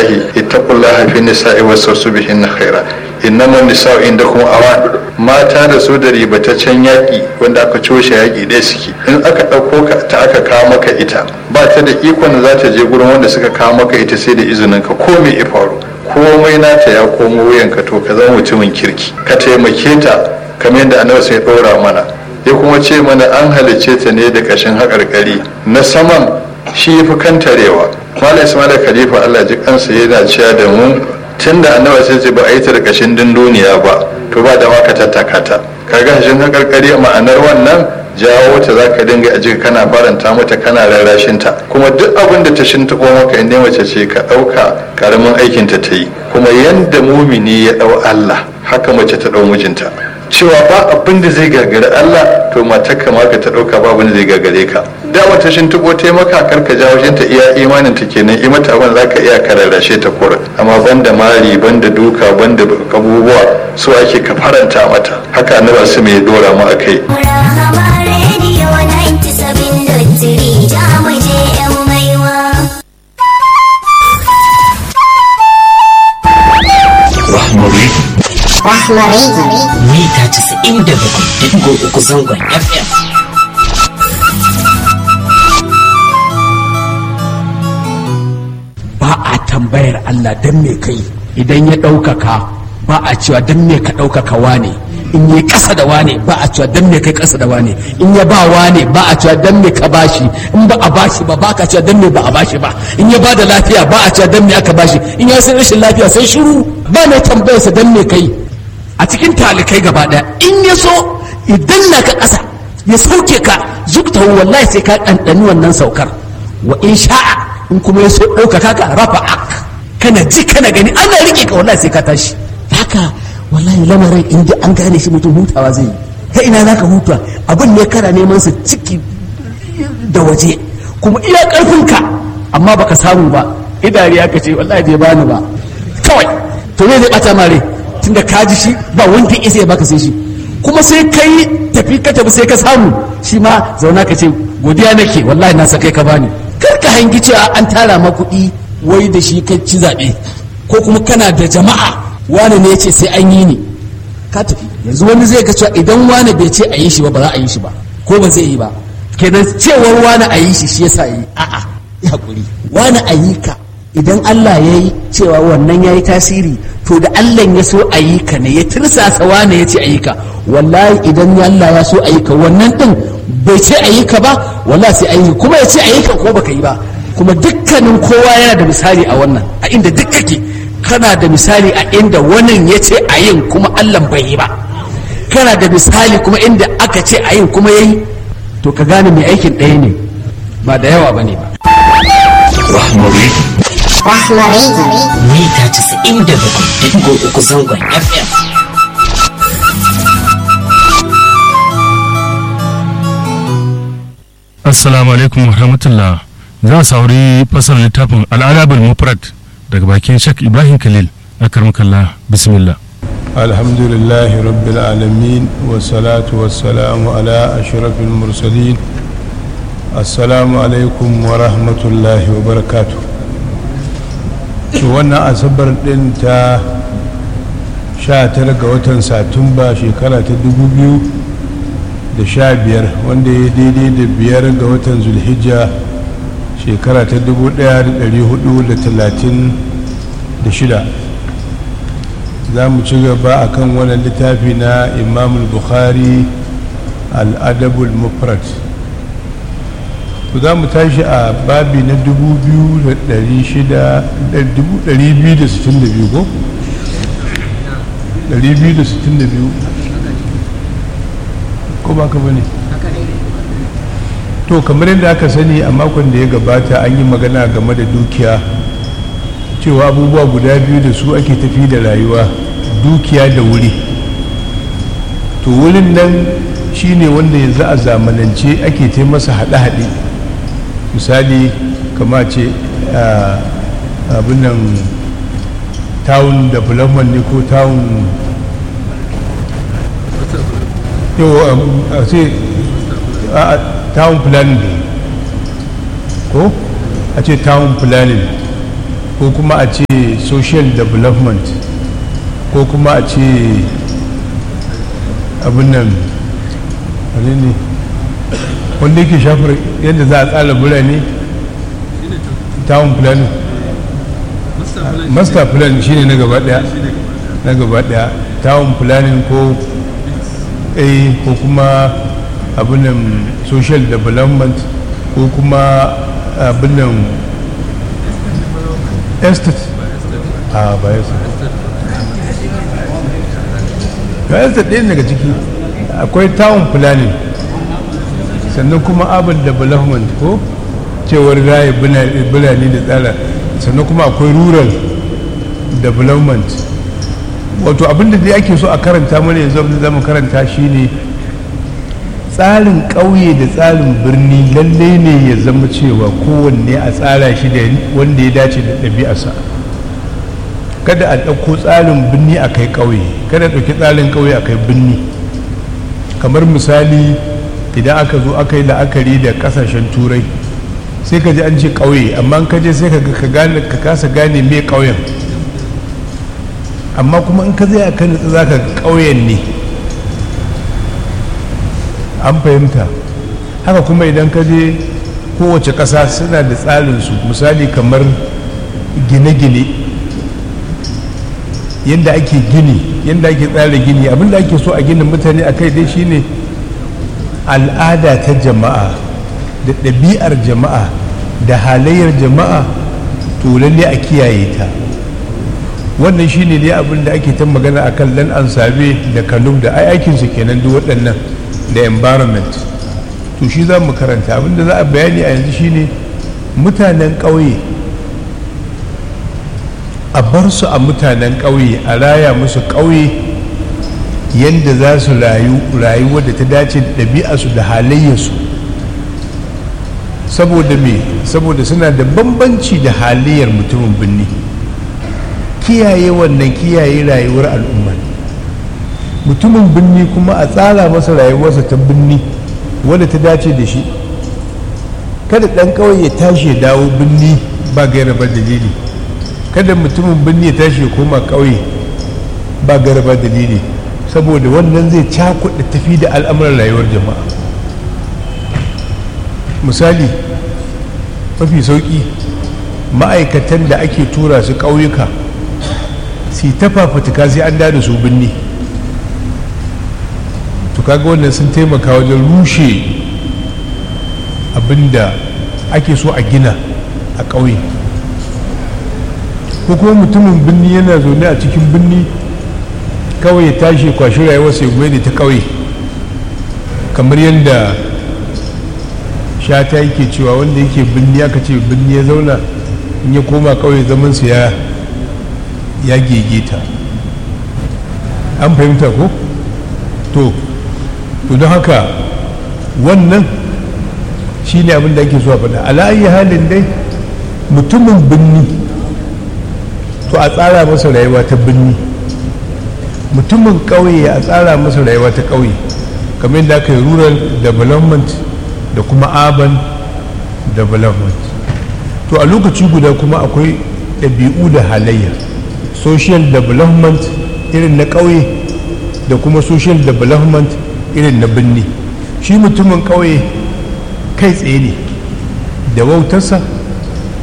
الله اتقوا الله في النساء واستوصوا بهن خيرا innama nisa'u inda kuma awan mata da su da ribataccen yaƙi wanda aka coshe yaƙi ɗaya suke in aka ɗauko ka ta aka kawo maka ita ba ta da ikon da za ta je gurin wanda suka kawo maka ita sai da izinin ka ko me ya faru komai nata ya komo wuyanka to ka zama mutumin kirki ka taimake ta kamar yadda annabi sai ɗora mana ya kuma ce mana an halicce ta ne da ƙashin haƙarƙari na saman shi ya fi kantarewa malam ismail khalifa allah ji kansa yana cewa da mu tun da annabi sai ce ba a yi ta da ƙashin dunduniya ba to ba da maka tattaka ta kaga hashin haƙarƙari ma'anar wannan jawo ta za ka dinga a jika kana faranta mata kana rarrashin ta kuma duk abin da ta shintaɓo maka inda mace ce ka ɗauka ƙaramin aikinta ta yi kuma yanda mumini ya ɗau allah haka mace ta ɗau mijinta cewa ba abin da zai gagari Allah to matarka ma ka ta ɗauka ba abin da zai gagare ka da wata shin tuko ta maka karka jawo ta iya imanin ta kenan i mata abin za ka iya kararrashe ta kura amma banda mari banda duka banda abubuwa su ake ka faranta mata haka annabi su mai dora mu akai Rahmari Rahmari. mita 97.3 zangon FM. ba a tambayar Allah don me kai idan ya ɗaukaka ba a cewa don me ka ɗaukaka wane in yi ƙasa da wane ba a cewa don me kai ƙasa da wane in ya ba wane ba a cewa don me ka bashi in ba a bashi ba ba ka cewa don me ba a bashi ba in ya ba da lafiya ba a cewa don me aka bashi in ya san rashin lafiya sai shiru ba mai tambayarsa don me kai a cikin talikai gaba ɗaya in ya so idan na ka ƙasa ya sauke ka zukta wallahi sai ka ɗanɗani wannan saukar wa in sha'a in kuma ya so ɗaukaka ka rafa ak kana ji kana gani ana riƙe ka wallahi sai ka tashi haka wallahi lamarin in ji an gane shi mutum hutawa zai yi ta ina za ka huta abin ne kana neman sa ciki da waje kuma iya ƙarfinka amma baka samu ba idariya ka ce wallahi bai bani ba kawai to me zai ɓata mare tunda ka ji shi ba wanda ya isa ya baka sai shi kuma sai kai tafi ka tafi sai ka samu shi ma zauna ka ce godiya nake wallahi na sa kai ka bani kar ka hangi cewa an tara ma kuɗi wai da shi kai ci zaɓe ko kuma kana da jama'a wani ne ya ce sai an yi ni ka tafi yanzu wani zai ga cewa idan wani bai ce a yi shi ba ba za a yi shi ba ko ba zai yi ba kenan cewar wani a yi shi shi yasa yi a'a ya hakuri wani a yi ka idan Allah ya yi cewa wannan ya yi tasiri to da Allah ya so a yi ka ne ya tirsasa wane ya ce a yi ka wallahi idan Allah ya so a yi ka wannan din bai ce a yi ka ba wallahi sai a yi kuma ya ce a yi ka ko baka yi ba kuma dukkanin kowa yana da misali a wannan a inda duk kake kana da misali a inda wannan ya ce a yin kuma Allah bai yi ba kana da misali kuma inda aka ce a yin kuma ya yi to ka gane mai aikin ɗaya ne ba da yawa ba ne ba Rahmari Rahmari. mita 97.3 zangon FM. Assalamu alaikum wa rahmatullah. Za a saurari fasar littafin al'adabul mufrad daga bakin Sheikh Ibrahim Khalil a karmakalla bismillah. الحمد لله رب العالمين والصلاة والسلام على أشرف المرسلين السلام عليكم ورحمة الله وبركاته wannan asabar ɗin ta 19 ga watan satumba shekara ta 2015 wanda ya daidai da biyar ga watan zulhijja shekara ta 1436 za mu ci gaba a kan wani littafi na imamul bukhari al'adabul mufrad to za mu tashi a babi na 262 ko? 262 ko ba ka bane to kamar yadda aka sani a makon da ya gabata an yi magana game da dukiya cewa abubuwa guda biyu da su ake tafi da rayuwa dukiya da wuri to wurin nan shine wanda yanzu a zamanance ake ta masa haɗe-haɗe misali kama ce abin nan town development ne ko town yau a ce town planning ko a ce town planning ko kuma a ce social development ko kuma a ce abin nan wane ne wanda yake shafar yadda za a tsara birane town planning master plan shine na gaba daya na gaba daya town planning ko a ko kuma abin nan social development ko kuma abin nan estate a ba estate ba estate ɗaya daga ciki akwai town planning sannan kuma urban development ko cewar raye birane da tsara sannan kuma akwai rural development wato abinda da ake so a karanta mana yanzu abinda zama karanta shine tsarin ƙauye da tsarin birni lalle ne ya zama cewa kowanne a tsara shi da wanda ya dace da ɗabi'arsa kada a ɗauko tsarin birni a kai ƙauye kada a ɗauki tsarin ƙauye a kai birni kamar misali idan aka zo aka yi la'akari da ƙasashen turai sai ka ji an ce ƙauye amma ka je sai ka kasa gane me ƙauyen amma kuma in ka zai a kan za ka ƙauyen ne an fahimta haka kuma idan ka je kowace ƙasa suna da tsarinsu misali kamar gine-gine yadda ake gini yadda ake tsara gini abinda ake so a gina mutane a kai dai shine al'ada ta jama'a da ɗabi'ar jama'a da halayyar jama'a to lalle a kiyaye ta wannan shine ne abin da ake ta magana a kan lan ansabe da kanum da ai aikinsu kenan duk waɗannan da environment to shi za mu karanta abin da za a bayani a yanzu shine mutanen ƙauye a bar su a mutanen ƙauye a raya musu ƙauye yadda za su rayu rayuwar da ta dace da ɗabi'arsu da halayyarsu saboda me saboda suna da bambanci da halayyar mutumin birni kiyaye wannan kiyaye rayuwar al'umma mutumin birni kuma a tsara masa rayuwarsa ta birni wadda ta dace da shi kada ɗan ƙauye ya tashi ya dawo birni ba gaira ba dalili kada mutumin birni ya tashi ya koma ƙauye ba gaira ba dalili saboda wannan zai cakuɗa tafi da al'amuran rayuwar jama'a misali mafi sauƙi ma'aikatan da ake tura su ƙauyuka su ta fafutuka sai an da su binni to kaga wannan sun taimaka wajen rushe abinda ake so a gina a ƙauye ko kuma mutumin binni yana zaune a cikin binni kawai ya tashi kwashi rayuwar sai da ta ƙauye kamar yadda shata yake cewa wanda yake binni aka ce binni ya zauna in ya koma ƙauye zamansa ya ya gegeta an fahimta ko to to don haka wannan shi ne abin da ake so a faɗa ala'ayi halin dai mutumin binni to a tsara masa rayuwa ta binni mutumin ƙauye a tsara masa rayuwa ta ƙauye kamar yadda aka yi rural development da kuma urban development to a lokaci guda kuma akwai ɗabi'u da halayya social development irin na ƙauye da kuma social development irin na birni shi mutumin ƙauye kai tsaye ne da wautarsa